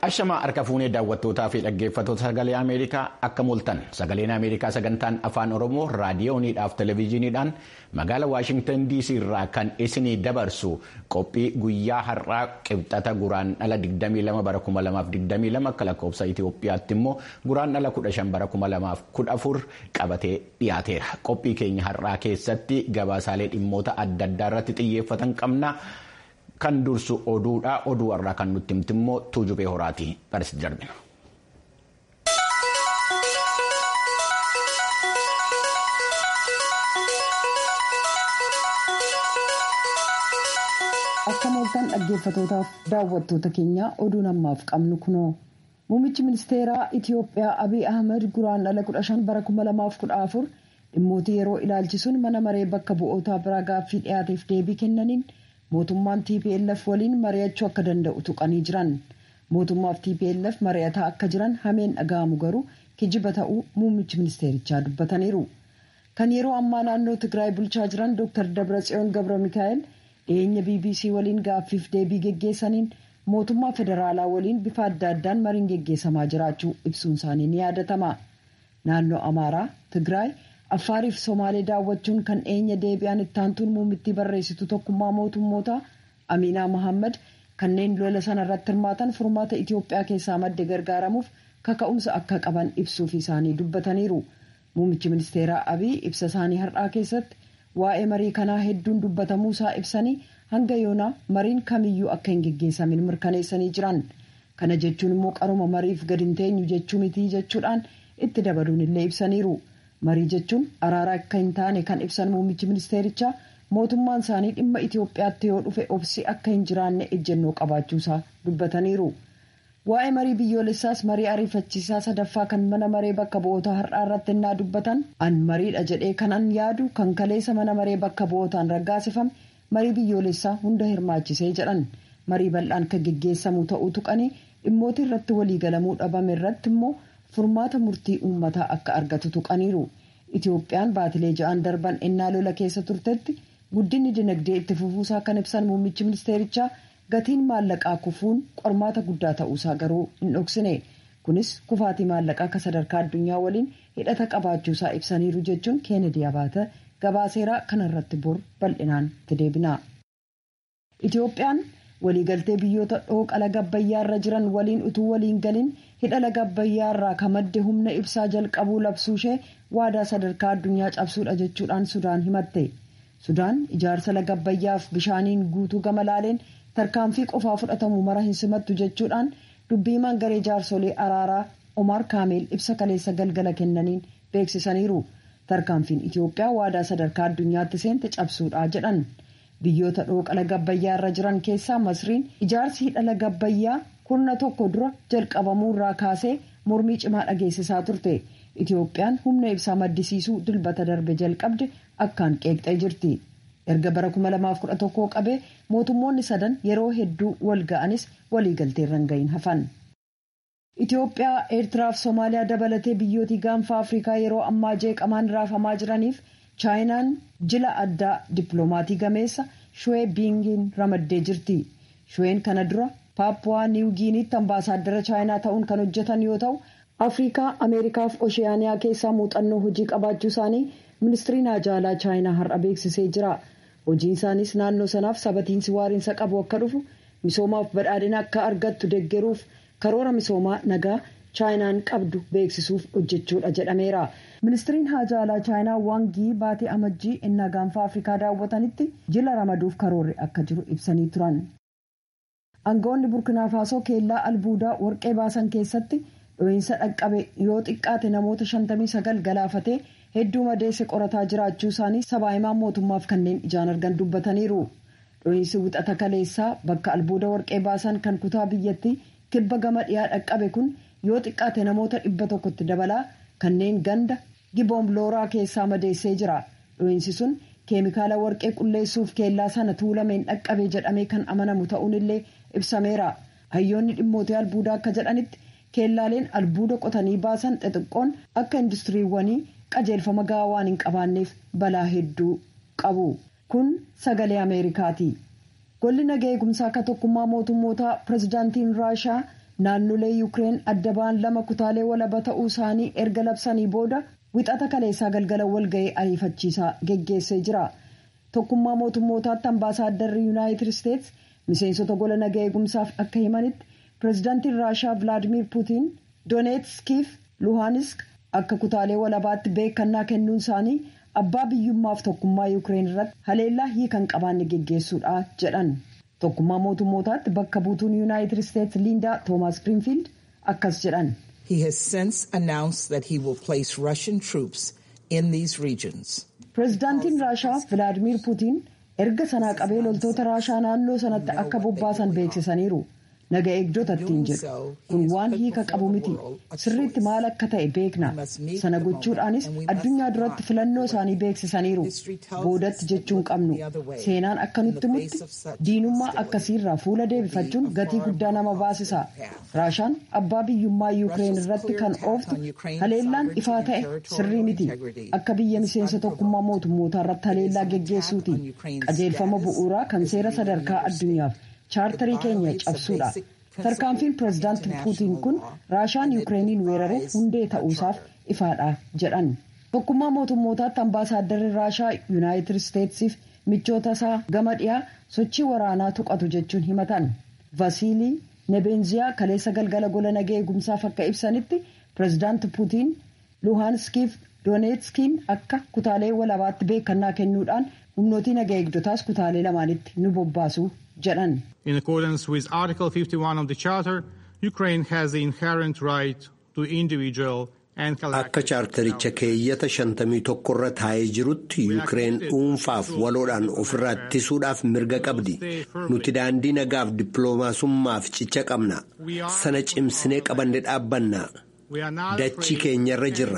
Ashamaa harka fuunee daawwattootaa fi dhaggeeffattoota sagalee Ameerikaa akka mul'atan sagaleen Ameerikaa sagantaan afaan Oromoo raadiyooniidhaaf televezyiiniidhaan magaalaa Waashingtan DC irraa kan isinii dabarsu qophii guyyaa har'aa qibxata guraan dhala 22 bara 2022 akka lakkoofsa Itoophiyaatti immoo guraan dhala 15 bara 2014 qabatee dhiyaateera. Qophii keenya har'aa keessatti gabaasaalee dhimmoota adda addaa irratti xiyyeeffatan qabna. Kan dursu oduudha. Oduu irraa kan nutti himti immoo tuujubee horaati. Barsiis darbina. Akka mooltan dhaggeeffatootaaf daawwattoota keenya oduun ammaaf qabnu kunoo. Muummichi ministeeraa Itiyoophiyaa Abiy Ahmed guraan dhala 15 bara 2014 dhimmoota yeroo ilaalchisuun mana maree bakka bu'ootaa biraa gaaffii dhiyaateef deebii kennaniin. mootummaan tplf waliin mari'achuu akka danda'u tuqanii jiran mootummaaf tplf mari'ataa akka jiran hameen dhaga'amu garuu kijiba ta'uu muummichi ministeerichaa dubbataniiru kan yeroo ammaa naannoo tigraay bulchaa jiran dr dabratsiyoon gabra mikaa'el dhiyeenya bbc waliin gaaffiif deebii geggeessaniin mootummaa federaalaa waliin bifa adda addaan mariin geggeessamaa jiraachuu ibsuun isaanii ni yaadatama naannoo amaaraa tigraay. affaariif somaalee daawwachuun kan dhiyeenya deebi'an ittaantuun muummittii barreessitu tokkummaa mootummoota amiinaa mohaammed kanneen lola sana irratti hirmaatan furmaata itiyoophiyaa keessaa madde gargaaramuuf kaka'umsa akka qaban ibsuuf isaanii dubbataniiru muummichi ministeeraa abiy ibsa isaanii har'aa keessatti waa'ee marii kanaa hedduun dubbatamuu isaa ibsanii hanga yoonaa mariin kamiyyuu akka hin geggeessamin mirkaneessanii jiran kana jechuun immoo qaruma mariif gadi hin teenyu jechuu mitii jechuudhaan itti dabaluun illee ibsaniiru. marii jechuun araara akka hin taane kan ibsan muummichi ministeerichaa mootummaan isaanii dhimma itiyoophiyaatti yoo dhufe obsi akka hin jiraanne ejjennoo qabaachuusaa dubbataniiru waa'ee marii biyyoolessaas marii ariifachiisaa sadaffaa kan mana maree bakka bu'ootaa har'aa irratti innaa dubbatan an mariidha jedhee kanan yaadu kan kaleessa mana maree bakka bu'ootaan raggaasifame marii biyyoolessaa hunda hirmaachisee jedhan marii bal'aan kan geggeessamu ta'uu tuqanii dhimmoota irratti waliigalamuu dhabame irratti immoo. furmaata murtii uummataa akka argatu tuqaniiru itiyoophiyaan baatilee ja'an darban ennaa lola keessa turtetti guddinni dinagdee itti fufuusaa kan ibsan muummichi ministeerichaa gatiin maallaqaa kufuun qormaata guddaa ta'uusaa garuu hin dhoksine kunis kufaatii maallaqaa akka sadarkaa addunyaa waliin hidhata qabaachuusaa ibsaniiru jechuun keenedi abaata gabaaseeraa kanarratti bor bal'inaan itti deebina. itiyoophiyaan waliigaltee biyyoota dhooqa laga abbayyaarra jiran waliin utuu waliin galin hidha laga abbayyaarraa kan madde humna ibsaa jalqabuu labsuu ishee waadaa sadarkaa addunyaa cabsuudha jechuudhaan sudaan himatte sudaan ijaarsa laga abbayyaaf bishaaniin guutuu gama laaleen tarkaanfii qofaa fudhatamu mara hin simattu jechuudhaan dubbiimaan garee jaarsolee araaraa omar kaameel ibsa kaleessa galgala kennaniin beeksisaniiru tarkaanfiin itiyoophiyaa waadaa sadarkaa addunyaatti seente cabsuudha jedhan. biyyoota dhooqa laga abbayyaa irra jiran keessaa masriin ijaarsi hidha laga abbayyaa kurna tokko dura jalqabamuu irraa kaasee mormii cimaa dhageessisaa turte itiyoophiyaan humna ibsaa maddisiisuu dilbata darbe jalqabde akkaan qeeqxee jirti erga bara 2011 qabee mootummoonni sadan yeroo hedduu wal ga'anis waliigalteerra hin gahin hafan. itiyoophiyaa eertiraaf soomaaliyaa dabalatee biyyootii gaanfa afrikaa yeroo ammaa jeeqamaan raafamaa jiraniif. chaayinaan jila addaa dippiloomaatii gameessa shuwee biingiin ramaddee jirti shuween kana dura paappuwaa niwugiiniitti ambaasaaddara chaayinaa ta'uun kan hojjetan yoo ta'u afrikaa ameerikaaf oshiyaaniyaa keessaa muuxannoo hojii qabaachuu isaanii ministiriin haajaalaa chaayinaa har'a beeksisee jira hojiin isaaniis naannoo sanaaf sabatiinsi waariinsa qabu akka dhufu misoomaaf badhaadhina akka argattu deggeruuf karoora misoomaa nagaa chaayinaan qabdu beeksisuuf hojjechuudha jedhameera. ministiriin haajaalaa chaayinaa waangii baatee amajjii innaa gaanfa afrikaa daawwatanitti jila ramaduuf karoorri akka jiru ibsanii turan. aangawoonni burkinaa faasoo keellaa albuudaa warqee baasan keessatti dho'iinsa dhaqqabe yoo xiqqaate namoota 59 galaafatee hedduu madeesse qorataa jiraachuu isaanii sabaa himaan mootummaaf kanneen ijaan argan dubbataniiru. dho'iinsi wixata kaleessaa bakka albuuda warqee baasan kan kutaa biyyattii kibba gama dhiyaa dhaqqabe kun yoo xiqqaate namoota dhibba tokkotti dabalaa kanneen ganda. giboomlooraa keessaa madeessee jira dho'iinsi sun keemikaala warqee qulleessuuf keellaa sana tuulameen dhaqqabe jedhamee kan amanamu ta'uun illee ibsameera hayyoonni dhimmoota albuudaa akka jedhanitti keellaaleen albuuda qotanii baasan xixiqqoon akka industiriiwwanii qajeelfama gahaa waan hin qabaanneef balaa hedduu qabu kun sagalee ameerikaati golli nagaa eegumsaa akka tokkummaa mootummootaa pirezidaantiin raashaa naannolee yuukireen adda ba'an lama kutaalee walaba ta'uu isaanii erga labsanii booda wixata kaleessaa galgala walga'ii ariifachiisaa geggeessee jira tokkummaa mootummootaatti ambaasaadarri yuunaayitid isteets miseensota gola nagaa eegumsaaf akka himanitti pireezidaantiin raashaa vilaadimiir puutiin dooneetskiif luhaanisk akka kutaalee walabaatti beekannaa kennuun isaanii abbaa biyyummaaf tokkummaa yuukireen irratti haleellaa hiikan qabaanne geggeessuudha jedhan tokkummaa mootummootaatti bakka buutuun yuunaayitid isteets liindaa toomaas giriinfiild akkas jedhan. He has since announced that he will place Russian troops in these regions. Pireezidaantiin Raashaa Vilaadimiir Puutiin erga sanaa qabee loltoota Raashaa naannoo sanatti akka bobbaasan beeksisaniiru. Naga eegdota ittiin jedhu kun waan hiika qabu miti sirriitti maal akka ta'e beekna sana gochuudhaanis addunyaa duratti filannoo isaanii beeksisaniiru boodatti jechuun qabnu seenaan akka nutti mutti diinummaa akkasiirraa fuula deebifachuun gatii guddaa nama baasisa raashaan abbaa biyyummaa yuukireen irratti kan ooftu haleellaan ifaa ta'e sirrii miti akka biyya miseensa tokkummaa mootummootaa irratti haleellaa geggeessuuti qajeelfama bu'uuraa kan seera sadarkaa addunyaaf. chaartarii keenya cabsuudha tarkaanfiin pireezidaanti puutiin kun raashaan yuukireeniin weeraruu hundee ta'uusaaf ifaadha jedhan tokkummaa mootummootaatti ambaasaadarri raashaa yuunaayitid isteetsiif michoota isaa gama dhiyaa sochii waraanaa tuqatu jechuun himatan vasiilii nebenziyaa kaleessa galgala gola nagaa eegumsaaf akka ibsanitti pireezidaanti puutiin luhaanskiif dooneetskiin akka kutaalee walabaatti beekannaa kennuudhaan humnootii nagaa eegdotaas kutaalee lamaanitti nu bobbaasu jedhan. In accordance with Article 51 of the Charter, Ukraine has the inherent right to individual and collective. Akka chaartaricha keeyyata shantamii tokko irra taa'ee jirutti Yuukireen dhuunfaaf waloodhaan ofirraa ittisuudhaaf mirga qabdi. Nuti daandii nagaaf dippiloomaasummaaf cicha qabna. Sana cimsinee qabanne dhaabbanna. Dachii keenyarra jirra.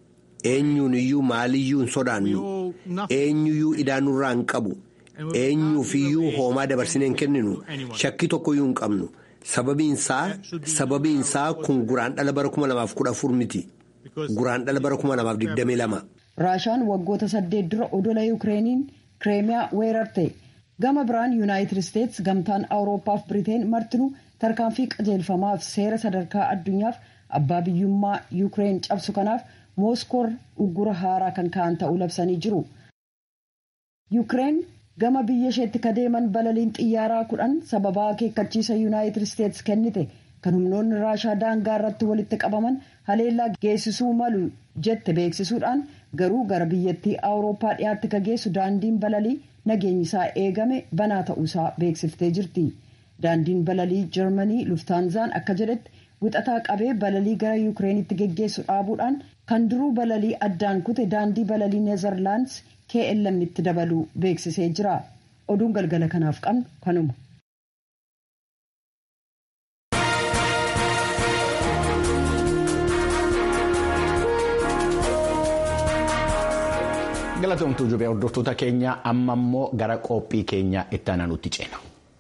Eenyuun iyyuu maaliyyuu hin sodaannu. Eenyuyyuu idaanurraa hin qabu. eenyuufiyyuu hoomaa dabarsinee hin kenninu shakkii tokkoyyuu hin qabnu sababiin isaa kun guraan dhala bara 2014 miti guraan dhala bara 2022. raashaan waggoota saddeet dura odola yuukireeniin kireemiyaa weerarte gama biraan yuunaayitid isteets gamtaan awurooppaa fi biriteen martinuu tarkaanfii qajeelfamaaf seera sadarkaa addunyaaf abbaa biyyummaa yuukireen cabsu kanaaf mooskoor uggura haaraa kan ka'an ta'uu labsanii jiru. yuukireen gama biyya isheetti kadeeman balaliin xiyyaaraa kudhan sababaa akeekkachiisa yuunaayitid isteets kennite kan humnoonni raashaa daangaa irratti walitti qabaman haleellaa geessisuu malu jette beeksisuudhaan garuu gara biyyattii awurooppaa dhiyaatti ka geessu daandiin balalii nageenyi isaa eegame banaa ta'uusaa beeksiftee jirti daandiin balalii jarmanii luftaanzaan akka jedhetti wixataa qabee balalii gara yuukireenitti geggeessu dhaabuudhaan kan duruu balalii addaan kute daandii balalii neezerlaandis KLM itti dabaluu beeksisee jira oduun galgala kanaaf qabnu kanuma. galatoomtuu jubee hordoftoota keenya amma immoo gara qophii keenya itti aanutti ceena.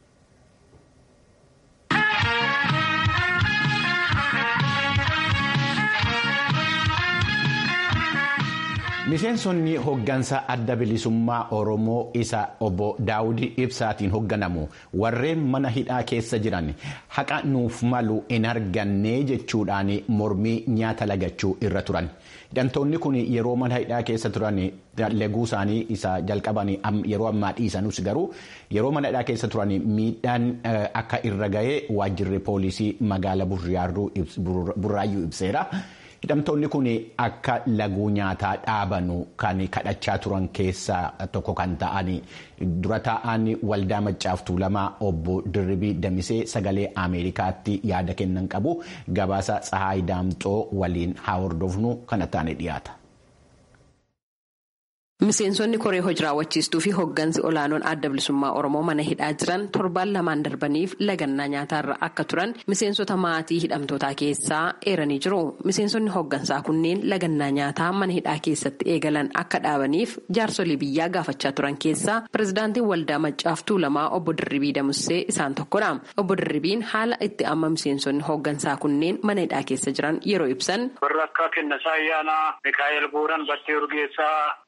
miseensonni hoggansa adda bilisummaa oromoo isa obbo daawudii ibsaatiin hogganamu warreen mana hidhaa keessa jiran haqa nuuf malu hin arganne jechuudhaan mormii nyaata lagachuu irra turan hidhamtoonni kun yeroo mana hidhaa keessa turan laguu isaanii isa jalqaban yeroo ammaa dhiisanus garuu yeroo mana hidhaa keessa turan miidhaan akka irra ga'ee waajjirri poolisii magaala burraayyuu ibseera. hidhamtoonni kun akka laguu nyaataa dhaabanu kan kadhachaa turan keessaa tokko kan ta'an dura taa'an waldaa maccaaf tuulamaa obbo Dirribii Damisee sagalee Ameerikaatti yaada kennan qabu gabaasa Tsahaay Daamxoo waliin haa hordofnu kana taane dhiyaata. Miseensonni koree hojii raawwachiistuu fi hoggansi olaanoon adda bilisummaa Oromoo mana hidhaa jiran torbaan lamaan darbaniif lagannaa nyaataarra akka turan miseensota maatii hidhamtootaa keessaa eeranii jiru. Miseensonni hoggansaa kunneen lagannaa nyaataa mana hidhaa keessatti eegalan akka dhaabaniif jaarsolii biyyaa gaafachaa turan keessaa pirezidaantiin waldaa maccaaf tuulamaa obbo Dirribii Damussee isaan tokkodha. Obbo Dirribiin haala itti amma miseensonni hoggansaa kunneen mana hidhaa keessa jiran yeroo ibsan. Warra akka Kennasaa Ayyaanaa, Mikaa'el Buuran, Battee Urgeessaa.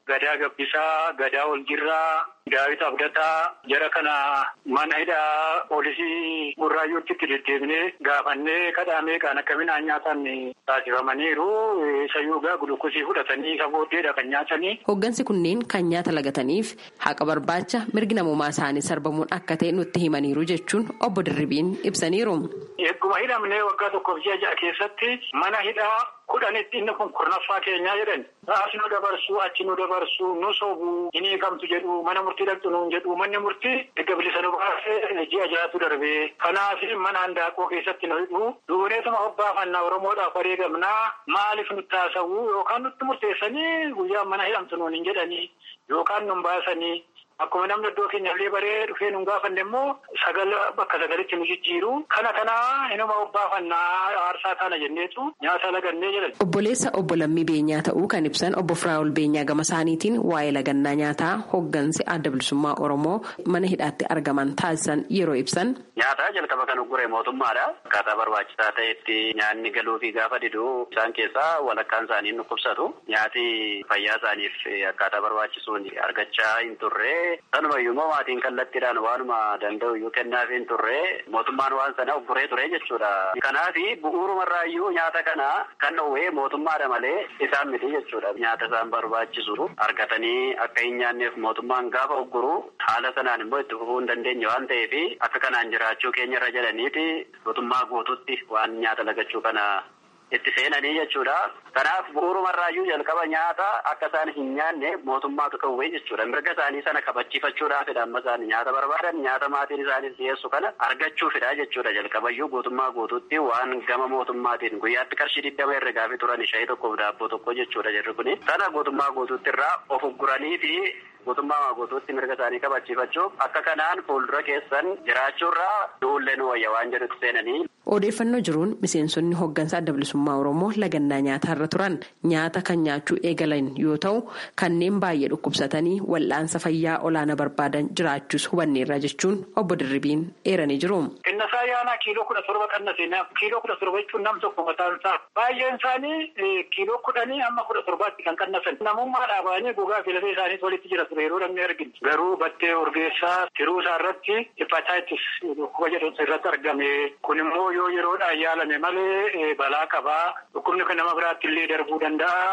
Gadaa Gabbisaa, Gadaa Oljirraa, Daawit Abdataa jara kana mana hidhaa poolisii Burraayyuutti itti deddeebinee gaafannee kadhaamee kan akka midhaan nyaatan taasifamaniiru. Isayyuu gaa gulukkosii fudhatanii isa booddeedha kan nyaatanii. Hoggansi kunneen kan nyaata lagataniif haqa barbaacha mirgi namummaa isaanii sarbamuun akka ta'e nutti himaniiru jechuun obbo Dirribiin ibsaniiru. Egguma hidhamnee waggaa tokkoof ji'a ja'a keessatti mana hidhaa kudhanitti inni kun kurnaffaa keenyaa jedhan. As nu dabarsu achi nu dabarsu nu sobu hin hiikamtu jedhu mana murtii dhaqxu nuun jedhu manni murtii erga bilisa nu baasee ji'a ja'atu darbee. Kanaaf mana handaaqoo keessatti nu hidhu duuneetuma hobbaafannaa Oromoodhaaf wareegamnaa maaliif nutti haasa'u yookaan nutti murteessanii guyyaa mana hidhamtu nuun hin jedhanii yookaan nun baasanii. Akkuma namni iddoo keenyallee baree dhufee nu gaafanne immoo sagal bakka sagalitti nu jijjiiru. Kana kanaa inuma obbaafannaa aarsaa taana jenneetu nyaata lagannee jedhan. Obboleessa obbo Lammii Beenyaa ta'uu kan ibsan obbo Firaa'ol Beenyaa gama isaaniitiin waa'ee lagannaa nyaataa hoggansi adda bilisummaa Oromoo mana hidhaatti argaman taasisan yeroo ibsan. Nyaata jalqaba kan uggure mootummaadha. Akkaataa barbaachisaa ta'etti nyaanni galuu fi gaafa diduu isaan keessaa walakkaan isaanii nu qubsatu. Nyaati fayyaa isaaniif akkaataa barbaachisuun argachaa hin turre. Sanumayyuu immoo maatiin kallattiidhaan waanuma danda'u iyyuu kennaaf hin turre mootummaan waan sana ugguree ture jechuudha. Kanaaf bu'uurumarraayyuu nyaata kana kan dhowwee mootummaadha malee isaan miti jechuudha. Nyaata isaan barbaachisu argatanii akka hin nyaanneef mootummaan gaafa ugguru haala sanaan immoo itti fufuu hin dandeenye waan ta'eef akka kanaan jiraachuu keenya irra jedhaniiti mootummaa guututti waan nyaata lagachuu kana itti seenanii jechuudha. Kanaaf bu'uurumarraayyuu jalqaba nyaata akka isaan hin nyaanne mootummaatu kawwee jechuudha. Mirga isaanii sana kabachiifachuudhaafidha amma isaan nyaata barbaadan nyaata maatiin isaaniif dhiyeessu kana argachuufidha jechuudha. Jalqabayyuu guutummaa guututti waan gama mootummaatiin guyyaatti qarshii digdama irra gaafii turan shayii tokkoof daabboo tokko jechuudha jirri kuni. Sana guutummaa guututti irraa of ugguranii fi guutummaa guutuutti mirga isaanii kabachiifachuuf akka kanaan fuuldura keessan jiraachuurraa du'ullee nu wayya waan jedhutti seenanii. Odeeffannoo jiruun miseensonni hoggansa adda bilisummaa Oromoo lagannaa nyaataa irra turan nyaata kan nyaachuu eegalan yoo ta'u kanneen baay'ee dhukkubsatanii wal'aansa fayyaa olaanaa barbaadan jiraachuus hubanneerra jechuun obbo Dirribiin eeranii jiru. Innasaa yaanaa kiiloo kudha torba qannase kiiloo kudha torba jechuun nam tokko mataan isaa baay'een isaanii kiiloo kudhanii amma kudha torbaatti kan qannasan namummaa dhaabanii gogaa fi lafee isaanii walitti jira ture yeroo namni arginu garuu battee urgeessaa tiruu isaa irratti hepatitis dhukkuba jedhamtu irratti argame kun immoo yoo yeroodhaan yaalame malee balaa qabaa dhukkubni kan nama biraatti illee darbuu danda'a.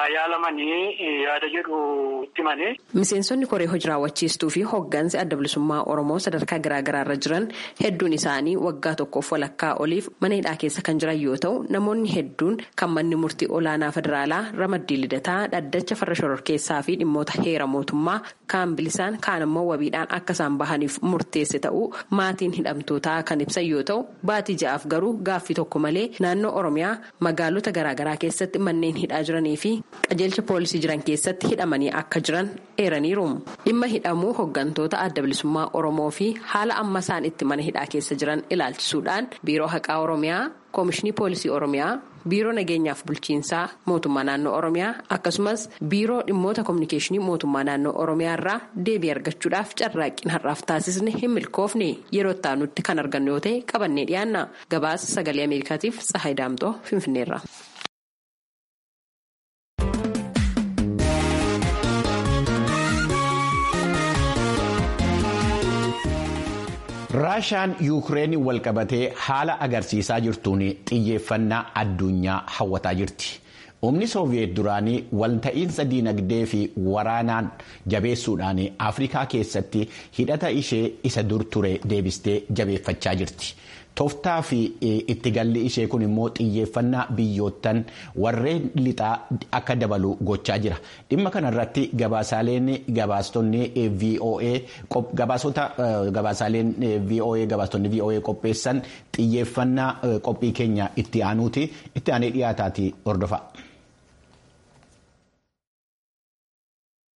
yaalamanii yaada jedhu itti mane. Miseensonni koree hojii raawwachiistuu fi hoggansi adda bilisummaa Oromoo sadarkaa garaagaraa irra jiran hedduun isaanii waggaa tokkoof walakkaa oliif mana hidhaa keessa kan jiran yoo ta'u namoonni hedduun kan manni murtii olaanaa federaalaa ramaddii lidataa dhaddacha farra shororkeessaa fi dhimmoota heera mootummaa kaan bilisaan kaan immoo wabiidhaan akka isaan bahaniif murteesse ta'uu maatiin hidhamtootaa kan ibsan yoo ta'u baatii ja'aaf garuu gaaffii tokko malee naannoo Oromiyaa magaalota garaagaraa keessatti manneen hidhaa jiranii fi qajeelcha poolisii jiran keessatti hidhamanii akka jiran eeraniiru dhimma hidhamuu hoggantoota adda bilisummaa oromoo fi haala amma isaan itti mana hidhaa keessa jiran ilaalchisuudhaan biiroo haqaa oromiyaa koomishinii poolisii oromiyaa biiroo nageenyaaf bulchiinsaa mootummaa naannoo oromiyaa akkasumas biiroo dhimmoota koominikeeshinii mootummaa naannoo oromiyaa irraa deebii argachuudhaaf carraaqqiin har'aaf taasisne hin milkoofne yeroo itti kan argannu yoo ta'e qabannee dhiyaanna gabaasa sagalee ameerikaatiif tsahayi daamxoo finfinneerra. raashaan yuukireen walqabatee haala agarsiisaa jirtuun xiyyeeffannaa addunyaa hawwataa jirti humni sooviyeet duraanii walta'iinsa diinagdee fi waraanaan jabeessuudhaan afrikaa keessatti hidhata ishee isa dur ture deebistee jabeeffachaa jirti. tooftaa fi itti galli ishee kun immoo xiyyeeffannaa biyyoottan warreen lixaa akka dabalu gochaa jira dhimma kanarratti gabaasaaleen gabaastonni voa gabaasota gabaasaaleen voa gabaastonni voa qopheessan xiyyeeffannaa qophii keenya itti aanuuti itti aanee dhiyaataati hordofa.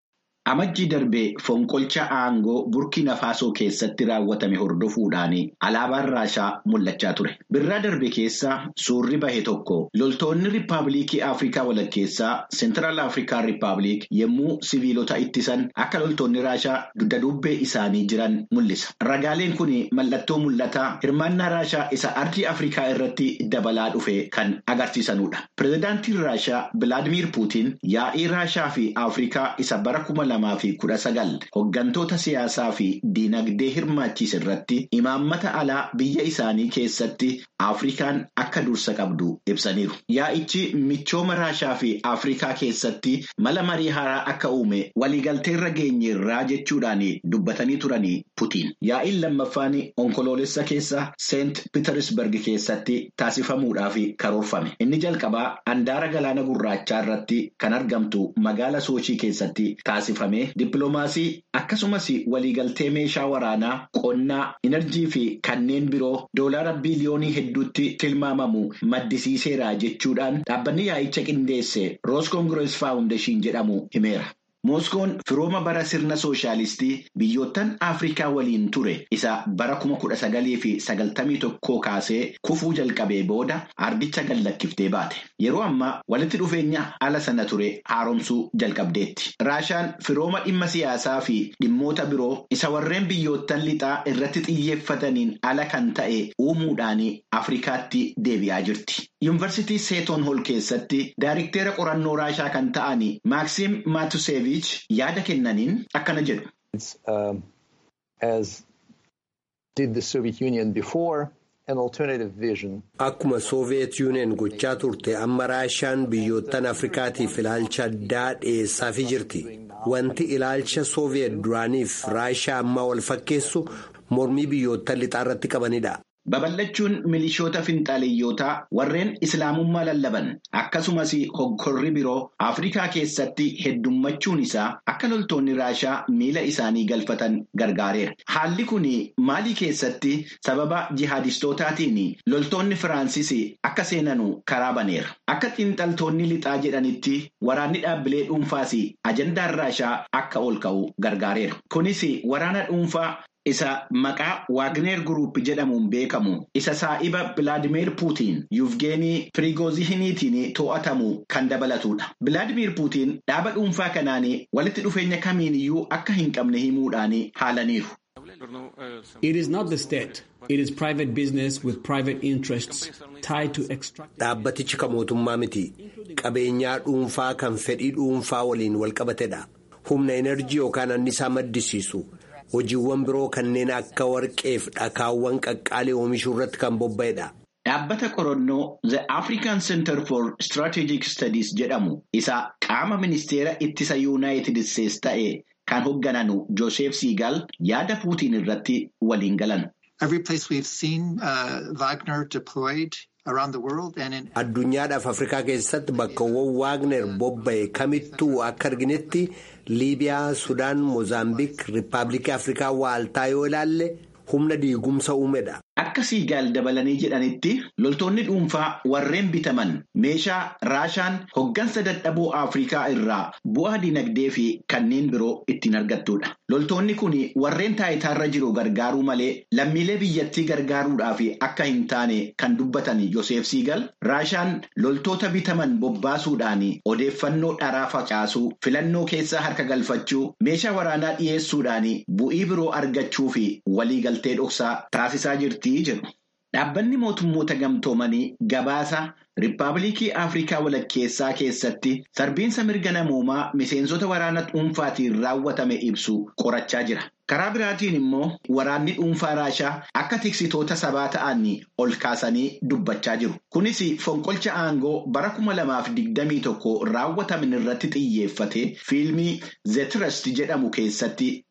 Amajjii darbee fonqolcha aangoo Burkina Faasoo keessatti raawwatame hordofuudhaan alaabaan Raashaa mul'achaa ture. Birraa darbe keessa suurri bahe tokko loltoonni Riippaabilikii Afrikaa walakkeessaa Seentiraal Afrikaan Riippaabilik yommuu siviilota ittisan akka loltoonni Raashaa dugda duubbee isaanii jiran mul'isa. Ragaaleen kun mallattoo mul'ataa hirmaannaa Raashaa isa ardii Afrikaa irratti dabalaa dhufe kan agarsiisanudha. Pireezidaantiin Raashaa Bilaadimiir Puutiin yaa'ii Raashaa fi Afrikaa isa bara kuma lamaa fi kudha sagal hooggantoota siyaasaa fi diinagdee hirmaachise irratti imaammata alaa biyya isaanii keessatti Afrikaan akka dursa qabdu ibsaniiru. Yaa'ichi michooma Raashaa fi Afrikaa keessatti mala marii haaraa akka uume waliigalteerra geenyeerraa jechuudhaan dubbatanii turanii Putiin. Yaa'iin lammaffaan onkoloolessa keessa Seent Pitersberg keessatti taasifamuudhaaf karoorfame. Inni jalqabaa handaara galaana gurraachaa irratti kan argamtu magaala Soochii keessatti taasifame dippiloomaasii akkasumas waliigaltee meeshaa waraanaa qonnaa enerjii fi kanneen biroo doolaara biiliyoonii hedduutti tilmaamamu maddisiiseera jechuudhaan dhaabbanni yaa'icha qindeesse roos koongirees faawundeeshin jedhamu himeera. Mooskoon firooma bara sirna sooshaalistii biyyoottan Afrikaa waliin ture isa bara kuma kudha sagalii fi sagaltamii tokkoo kaasee kufuu jalqabee booda ardicha gallakkiftee baate. Yeroo ammaa walitti dhufeenya ala sana ture haaromsuu jalqabdeetti. Raashaan firooma dhimma siyaasaa fi dhimmoota biroo isa warreen biyyoottan lixaa irratti xiyyeeffataniin ala kan ta'e uumuudhaan Afrikaatti deebi'aa jirti. Yuunivarsiitii Seeton Hol keessatti daayirikteera qorannoo Raashaa kan ta'an Maaksiim Maatuseevi. yaada kennaniin akkana jedhu. Akkuma Sooviyeet Yuuniyeen gochaa turte amma Raashaan biyyoottan Afrikaatiif ilaalcha addaa dhiyeessaafii jirti. Wanti ilaalcha Sooviyeet duraaniif Raashaa ammaa wal fakkeessu mormii biyyoottan lixaa irratti qabanidha. Babal'achuun milishoota finxaaleeyyotaa warreen islaamummaa lallaban akkasumas hoggorri biroo Afrikaa keessatti heddummachuun isaa akka loltoonni Raashaa miila isaanii galfatan gargaareera. Haalli kun Maalii keessatti sababa jihaadistootaatiin loltoonni Firaansis akka seenanu karaa baneera. Akka xiinxaltoonni lixaa jedhanitti waraanni dhaabbilee dhuunfaas ajandaan Raashaa akka ol ka'u gargaareera. Kunis waraana dhuunfaa. Isa maqaa Waagneer Guruup jedhamuun beekamu isa saa'iba Bilaadimeer Puutiin Yuvgeenii Pirigoozihiniitiin to'atamu kan dabalatudha. Bilaadimeer Puutiin dhaaba dhuunfaa kanaan walitti dhufeenya kamiiniyyuu akka hin qabne himuudhaan haalaniiru. It is not the state. It is private business with private interests tied to extract. Dhaabbatichi kan mootummaa miti. Qabeenyaa dhuunfaa kan fedhii dhuunfaa waliin wal qabatedha. Humna enerjii yookaan annisaa maddisiisu. hojiiwwan biroo kanneen akka warqeef dhakaawwan qaqqaalee oomishuu irratti kan bobba'edha. Dhaabbata qorannoo The African Center for Strategic Studies jedhamu isa qaama ministeera ittisa Yuunaayitid Isteetsi ta'e kan hooggananu Joseph Seagal yaada Puutiin irratti waliin galan. Every place we've seen uh, Wagner deployed around the world and in Addunyaadhaaf Afrikaa keessatti bakkawwan Waagner bobba'e kamittuu akka arginetti Liibiyaa, Sudaan, Moozaambiik, Riippaabilikii Afrikaa waaltaa yoo ilaalle humna diigumsa uumedha. Akka siigaal dabalanii jedhanitti loltoonni dhuunfaa warreen bitaman meeshaa raashaan hoggansa dadhaboo Afrikaa irraa bu'aa dinagdee fi kanneen biroo ittiin argattudha. Loltoonni kun warreen taayitaarra jiru gargaaruu malee lammiilee biyyattii gargaaruudhaaf akka hin taane kan dubbatan Yoseef Siigal raashaan loltoota bitaman bobbaasuudhaan odeeffannoo dharaa facaasuu filannoo keessaa harka galfachuu meeshaa waraanaa dhiyeessuudhaan bu'ii biroo argachuu fi waliigaltee dhoksaa taasisaa jirti. Dhaabbanni mootummoota gamtoomanii gabaasa Riippaabilikii Afrikaa walakkeessaa keessatti sarbiinsa mirga namoomaa miseensota waraana dhuunfaatiin raawwatame ibsu qorachaa jira. Karaa biraatiin immoo waraanni dhuunfaa Raashaa akka tiksitoota sabaa ta'an ol kaasanii dubbachaa jiru. Kunis fonqolcha aangoo bara kuma lamaaf digdamii tokko raawwataman irratti xiyyeeffate fiilmii The Trust jedhamu keessatti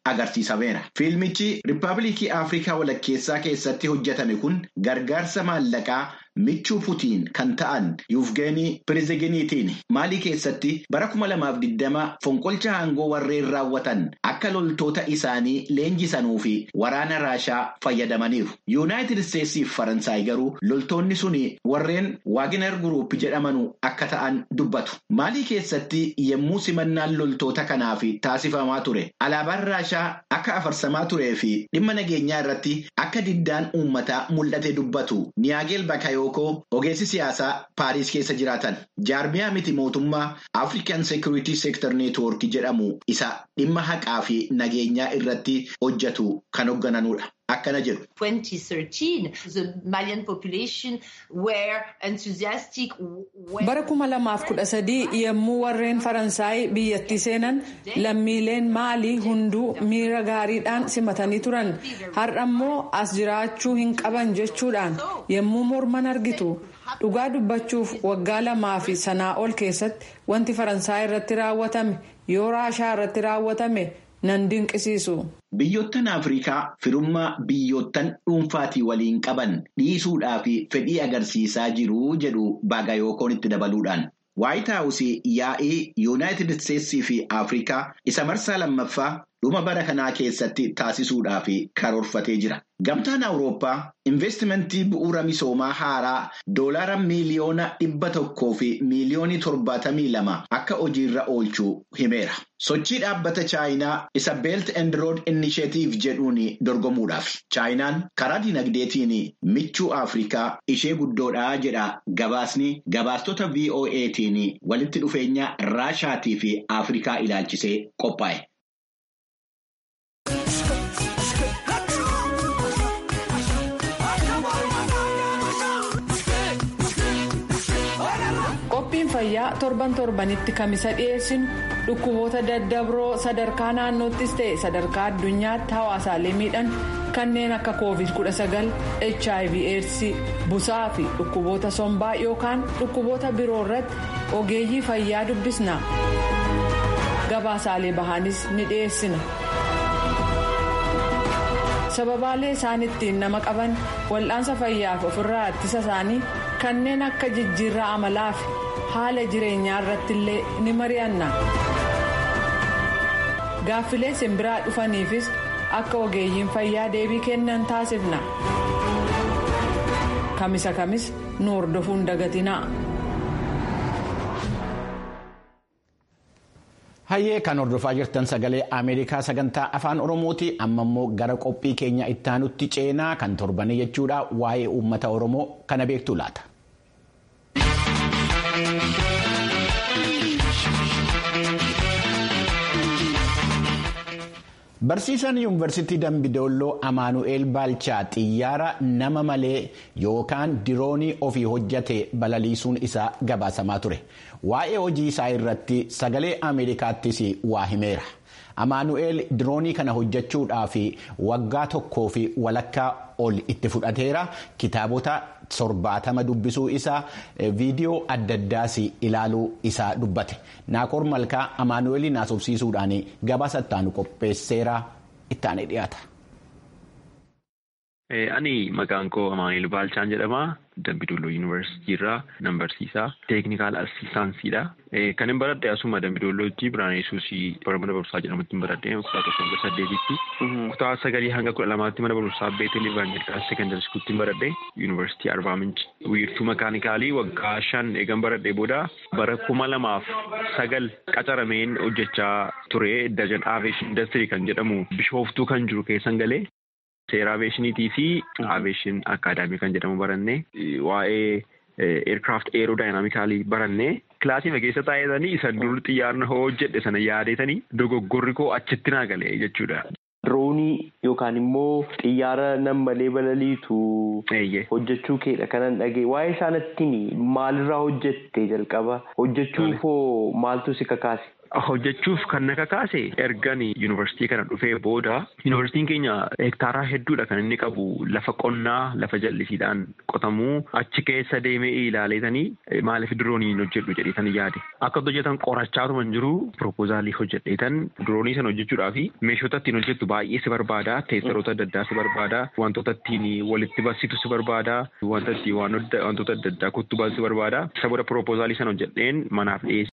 agarsiisameera. Fiilmichi Riippaabilikii Afrikaa walakkeessaa keessatti hojjetame kun gargaarsa maallaqaa michuu Putiin kan ta'an Yuufgeenii Piriiziginiitiin Maalii keessatti bara 2020 fonqolcha aangoo warreen raawwatan akka loltoota isaanii leenjisanii fi waraana Raashaa fayyadamaniiru. Yuunaayitid Isteetsii fi Faransaay garuu loltoonni suni warreen Waagner Guruup jedhamanu akka ta'an dubbatu. Maalii keessatti yemmuu simannaan loltoota kanaaf taasifamaa ture. Alaabaan Raashaa akka afarsamaa turee fi dhimma nageenyaa irratti akka diddaan uummataa mul'ate dubbatu. Niyaageel Bakayoo. ogeessi siyaasaa paariis keessa jiraatan jaarmiyaa miti mootummaa african security sector network jedhamu isa dhimma haqaa fi nageenyaa irratti hojjetu kan hooggananudha. Akkana jedhu. 2013 the Malian population were enthusiastic. Bara kuma lamaaf kudha sadii yommuu warreen Faransaay biyyattii seenan lammiileen Maalii hunduu miira gaariidhaan simatanii turan. Har'a immoo as jiraachuu hin qaban jechuudhaan yommuu morman argitu. Dhugaa dubbachuuf waggaa lamaa fi sanaa ol keessatti wanti Faransaay irratti raawwatame yoo Raashaa irratti raawwatame nan dinqisiisu. Biyyoottan Afrikaa firummaa biyyoottan dhuunfaatii waliin qaban dhiisuudhaa fi fedhii agarsiisaa jiru jedhu Baagayookoon itti dabaluudhaan. Waayit Haawusii yaa'ii Yuunaayitid Isteetsii fi Afrikaa isa marsaa lammaffaa dhuma bara kanaa keessatti taasisuudhaaf karoorfatee jira. Gamtaan Awurooppaa investimentii bu'uura misoomaa haaraa doolaara miiliyoona dhibba tokkoo fi miiliyoonii torbaatamii lama akka hojiirra oolchuu himeera. Sochii dhaabbata Chaayinaa isa Belt and Road Initiative jedhuun dorgomuudhaaf. Chaayinaan karaa dinagdeetiin michuu Afrikaa ishee guddoodhaa jedha gabaasni gabaastota VOA'tiin walitti dhufeenya Raashaatii fi Afrikaa ilaalchisee qophaa'e. qophiin fayyaa torban torbanitti kamisa dhiyeessinu dhukkuboota daddabroo sadarkaa naannoottis ta'e sadarkaa addunyaatti hawaasaalee miidhan kanneen akka covid 19 hiv aids busaa fi dhukkuboota sombaa yookaan dhukkuboota biroo irratti ogeeyyii fayyaa dubbisna gabaasaalee bahaanis ni dhiyeessina. sababaalee isaan ittiin nama qaban wal'aansa fayyaaf ofirraa ittisa isaanii kanneen akka jijjiirraa amalaa fi haala jireenyaa irratti illee ni mari'anna gaaffilee simbiraa dhufaniifis akka ogeeyyiin fayyaa deebii kennan taasifna kamisa kamis nu hordofuun dagatinaa. Hayyee kan hordofaa jirtan sagalee Ameerikaa sagantaa afaan Oromooti amma immoo gara qophii keenya ittaanutti ceenaa kan torbanii jechuudha waa'ee uummata Oromoo kana beektu laata. Barsiisaan yuunivarsiitii Dambidolloo Amaanu'eel Baalchaa xiyyaara nama malee yookaan diroonii ofii hojjate balaliisuun isaa gabaasamaa ture. Waa'ee hojii isaa irratti sagalee Ameerikaattis waa himeera. Amaanu'eel diroonii kana hojjechuudhaaf waggaa tokkoo fi walakkaa ol itti fudhateera. Kitaabota torbaatama dubbisuu isaa viidiyoo adda addaas ilaaluu isaa dubbate. Naakoor Malkaa Amaanu'eeliin haasofsiisuudhaan gabaasa ittaanu qopheesseera ittaanee dhiyaata. Ani maqaan koo Amaanu'eel Baalchaan jedhama. Dambidolloo Yuunivarsiitii irraa nan barsiisaa. Teeknikaal Asistaansiidha. Kan hin baradhe asuma Dambidollootti Birhaan Yesuus bara mana barumsaa jedhamutti hin baradhe kutaa tokko hanga saddeetitti. Kutaa sagalii hanga kudha lamaatti mana barumsaa Beetel Ivaangeelikaal Sekendari Skuutti hin baradhe Yuunivarsiitii Arbaa Minci. Wiirtuu makaanikaalii waggaa shan eegan baradhe booda bara kuma lamaaf sagal qacarameen hojjechaa ture Dajan Aaveeshin Indastirii kan jedhamu bishooftuu kan jiru keessan galee. Seera aveeshiniitii fi aveeshin akaadaamii kan jedhamu baranne waa'ee eerkraaft eerodaayinaamikaalii baranne kilaasii keessa taa'etanii isa dur xiyyaarna hojjedhe sana yaadeetanii dogoggorri koo achitti naa galee jechuudha. Diroonii yookaan immoo xiyyaara nam malee balaliitu hojjechuu keedha kanan dhagee waa'ee isaanatti maalirraa hojjette jalqaba hojjechuuf hoo maaltu si kakaase? hojjechuuf kan na kakaase ergan yuunivarsiitii kana dhufee booda yuunivarsiitiin keenya hektaaraa hedduudha kan inni qabu lafa qonnaa lafa jallisiidhaan qotamuu achi keessa deemee ilaaleetanii maaliif dirooniin hojjedhu jedheetan yaade akka hojjetan qorachaatuma hin jiru piroopoozaalii hojjedheetan diroonii sana hojjechuudhaaf meeshota ittiin hojjettu baay'ee si barbaada teessaroota adda addaa si barbaada wantoota ittiin walitti barsiitu si barbaada wanta ittiin wantoota adda addaa kuttubaa si barbaada isa booda piroopoozaalii sana hojjedheen manaaf dhiyeesse.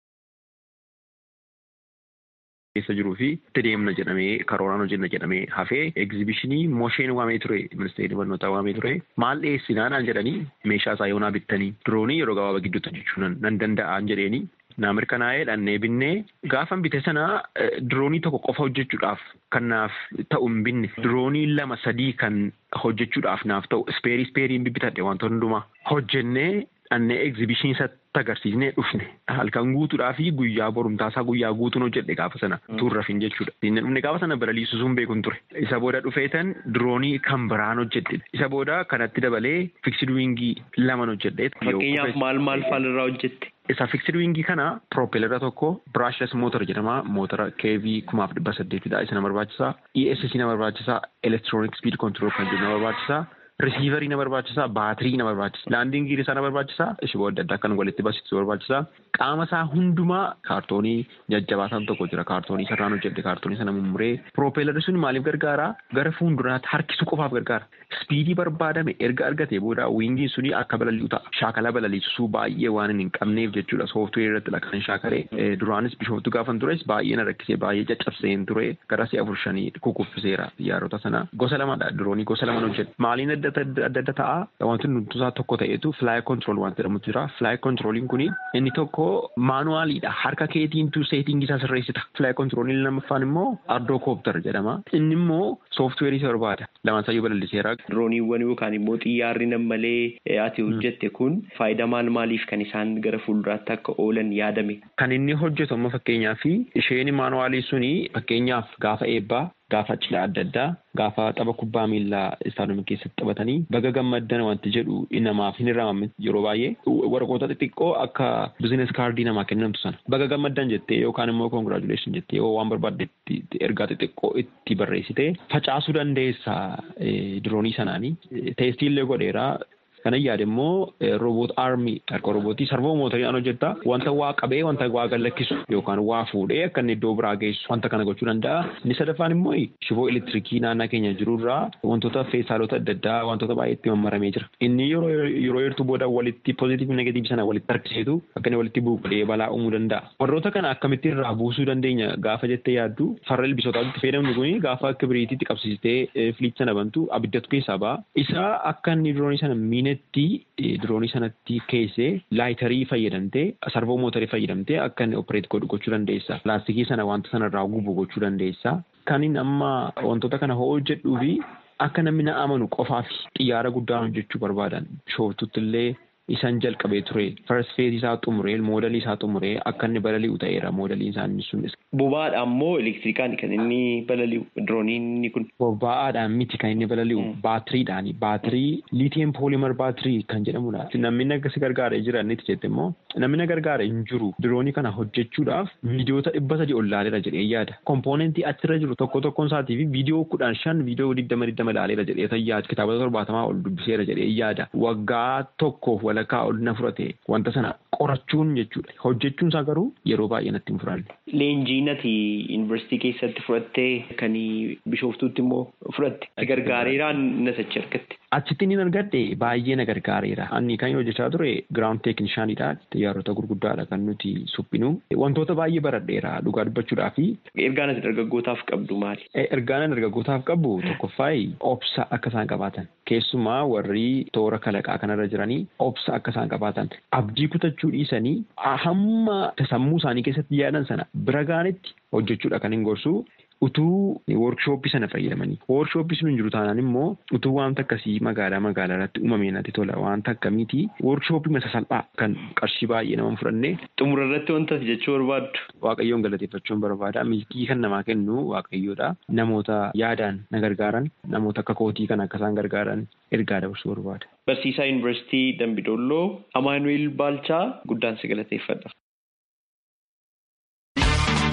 keessa jiruu fi itti deemna jedhamee karooraan hojjenna jedhamee hafee egzibishinii moosheen waamee ture ministeerri barnootaa waamee ture maal dhiyeessinaadhaan jedhanii meeshaa isaa yoonaa bittanii diroonii yeroo gabaabaa gidduutti hojjechuu nan danda'an jedheeni naa mirkanaa'ee dhannee binnee gaafan bite sana diroonii tokko qofa hojjechuudhaaf kan naaf ta'u hin binne diroonii lama sadii kan hojjechuudhaaf naaf ta'u ispeerii ispeeriin bibbitadhe wantoota hundumaa hojjennee dhannee egzibishinii isatti agarsiisnee dhufne halkan guutuudhaa fi guyyaa borumtaasaa guyyaa guutuun hojjedhe gaafa sana turrafin jechuudha. Inni dhufne gaafa sana balaliisuu sun beekun ture. Isa booda dhufeetan diroonii kan biraan hojjedhe. Isa booda kanatti dabalee fiksid wiingii laman hojjedhe. Fakkeenyaaf maal maal faalirraa hojjette? Isa fiksid wiingii kana piroopeelera tokko biraashles mootor jedhama. Mootora keevii kumaaf dhibba saddeetidha. Isa na barbaachisaa. ESC na barbaachisaa. Elektiroonik spiid kontirool kan jedhu na barbaachisaa. Risiivarii na barbaachisaa, baatirii na barbaachisa, laandiingii isaa na barbaachisaa, shiboo adda addaa kan walitti barsiisu barbaachisaa. Qaama isaa hundumaa kaartoonii jajjabaataan tokko jira. Kaartoonii sarraan hojjedhe, kaartoonii sana mummuree. Piroopeelarri sun maaliif gargaara? Gara fuulduraatti harkisuu qofaaf gargaara. Spiidii barbaadame erga argatee booda wiingiin suni akka balali'u ta'a. Shaakala balaliisuu baay'ee waan hin qabneef jechuudha. Sooftuweerii irratti kan shaakalee. Duraanis bishooftu gaafan tures baay'ee na rakkisee baay'ee caccabseen ture. Gara si'a afur shanii kukuffiseera xiyyaarota sana. Gosa lamadha. Diroonii gosa lama hojjedhe. Maaliin adda adda adda ta'a wanti nuti isaa tokko ta'etu fly control waan jedhamutu jira fly controliin kuni inni tokko maanuwaaliidha harka keetiintu seetingii isaa sirreessita fly controliin lammaffaan immoo ardoo kooptar jedhama inni immoo sooftuweerii isa barbaada lamaan isayyuu balaliseera. Dirooniiwwan yookaan immoo xiyyaarri nammalee ati hojjette kun faayidaa maal maaliif kan isaan gara fuulduraatti akka oolan yaadame. Kan inni hojjetu amma fakkeenyaaf isheen maanuwaalii suni fakkeenyaaf gaafa eebbaa gaafa cidha adda addaa gaafa tapha kubbaa miillaa istaadiyumii keessatti taphatanii baga gammaddan wanti jedhu namaaf hin hiramamin yeroo baay'ee waraqoota xixiqqoo akka biziines kaardii namaa kennamtu sana baga gammaddan jettee yookaan immoo koongiraajuleeshin jettee yoo waan barbaadde ergaa xixiqqoo itti barreessite facaasuu dandeessa diroonii sanaanii teestiillee godheeraa Kanan yaade immoo roobot aarmii harka roobootii sarvoo mootoriidhaan hojjetta wanta waa qabee wanta waa gallakkisu yookaan waa fuudhee akka inni iddoo biraa geessu wanta kana gochuu danda'a. Inni sadaffaan immoo shiboo elektirikii naannaa keenya jirurraa wantoota feesaalota adda addaa wantoota baay'eetti mammaramee jira. Inni yeroo yeroo heertuu booda walitti pozitiiv negatiiv sana walitti harkiseetu akka inni walitti buuqee balaa uumuu danda'a. Warroota kana akkamitti irraa buusuu dandeenya gaafa jettee yaaddu farra ilbisootaatti fayyadamnu kuni gaafa kibiriititti qabsiistee filiicha sana bantu abiddatu keessaa ba'a. Isa akka inni diroonii sana miine itti diroonii sanatti keessee laayitarii fayyadamtee sarvoo mootarii fayyadamtee akka inni opereet godhu gochuu dandeessa. Pilaastikii sana wanta sanarraa gubu gochuu dandeessa. Kan inni amma wantoota kana hojjedhuu fi akka namni na amanu qofaaf xiyyaara guddaa hojjechuu barbaadan shooftutti illee isaan jalqabee ture first phase isaa xumuree moodelii isaa xumuree akka inni balali'u ta'eera moodeliin isaanii sunis. Boba'aadhaan moo elektirikaan kan inni balali'u dirooniin kun? Boba'aadhaan miti kan inni balali'u baatiriidhaani baatirii liitiyeem poolimer baatirii kan jedhamudha. Namni si gargaaree jira inni jette immoo namni na gargaare hin jiru diroonii kana hojjechuudhaaf viidiyoota dhibba sadii ol laaleera jedhee yaada. Kompoonentii achirra jiru tokko tokkoon isaatii fi viidiyoo kudhan shan viidiyoo digdama digdama laaleera jedhee yaada kitaabota torbaatamaa ol dubbiseera jedhee yaada. Waggaa tokkoof walakkaa ol na fudhate wanta sana qorachuun jechuudha. Hojjechuun isaa garuu yeroo baay'ee natti hin fudhanne. Leenjii ati yuunivarsiitii keessatti fudhattee kan bishooftuutti immoo fudhatte gargaareeraan na sachi argatte. Achitti inni argadhe baay'ee na gargaareera. Ani kan hojjechaa ture giraawuнд teeknishaanidha. Xiyyaarota gurguddaadha kan nuti suphinu. Wantoota baay'ee baradheera dhugaa dubbachuudhaa fi. Ergaan ati dargaggootaaf qabdu maali? Ergaan ani dargaggootaaf qabu tokkoffaayi obsa akka isaan qabaatan. Keessumaa warri toora kalaqaa kanarra jiranii obsa akka isaan qabaatan. Abdii kutachuu dhiisanii hamma sammuu isaanii keessatti yaadan sana bira gaanitti hojjechuudha kan hin gorsu. utuu workshooppii sana fayyadamanii workshooppii sun hin jiru taanaan immoo utuu wanta akkasii magaalaa magaalaa irratti uumamee natti tola wanta akkamiiti workshooppii masa salphaa kan qarshii baay'ee nama fudhanne. Xumura irratti wanta jechuu barbaaddu. Waaqayyoon galateeffachuun barbaada milkii kan namaa kennu waaqayyoodha namoota yaadaan na gargaaran namoota akka kootii kan akka isaan gargaaran ergaa dabarsuu barbaada. Barsiisaa Yuunivarsiitii Dambidolloo Amaanuel Baalchaa guddaan si galateeffadha.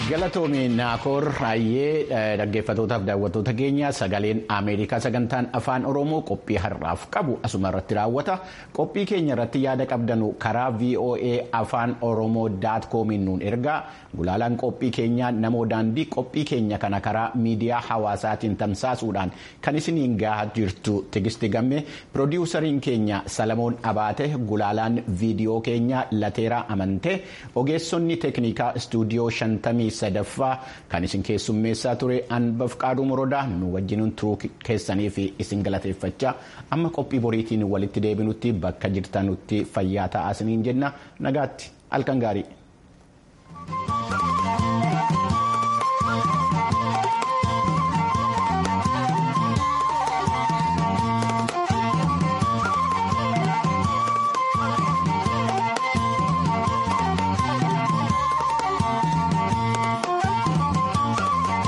galatoomii naakoor raayyee dhaggeeffatootaaf daawwattoota keenya sagaleen ameerikaa sagantaan afaan oromoo qophii har'aaf qabu asuma irratti raawwata qophii keenya irratti yaada qabdanu karaa voa afaan oromoo daat koomiin nuun ergaa gulaalaan qophii keenyaa namoo daandii qophii keenya kana karaa miidiyaa hawaasaatiin tamsaasuudhaan kan isiniin gahaa jirtu tigisti gamme piroodiwusariin keenya salamoon abaate gulaalaan viidiyoo keenya lateeraa amantee ogeessonni teeknikaa istuudiyoo shantamii sadaffaa kan isin keessummeessaa ture anbaf qaaduu morodaa nu wajjin turuu keessanii fi isin galateeffachaa amma qophii boriitiin walitti deebinutti bakka jirtanutti fayyaa ta'aa isiniin jenna nagaatti halkan gaarii.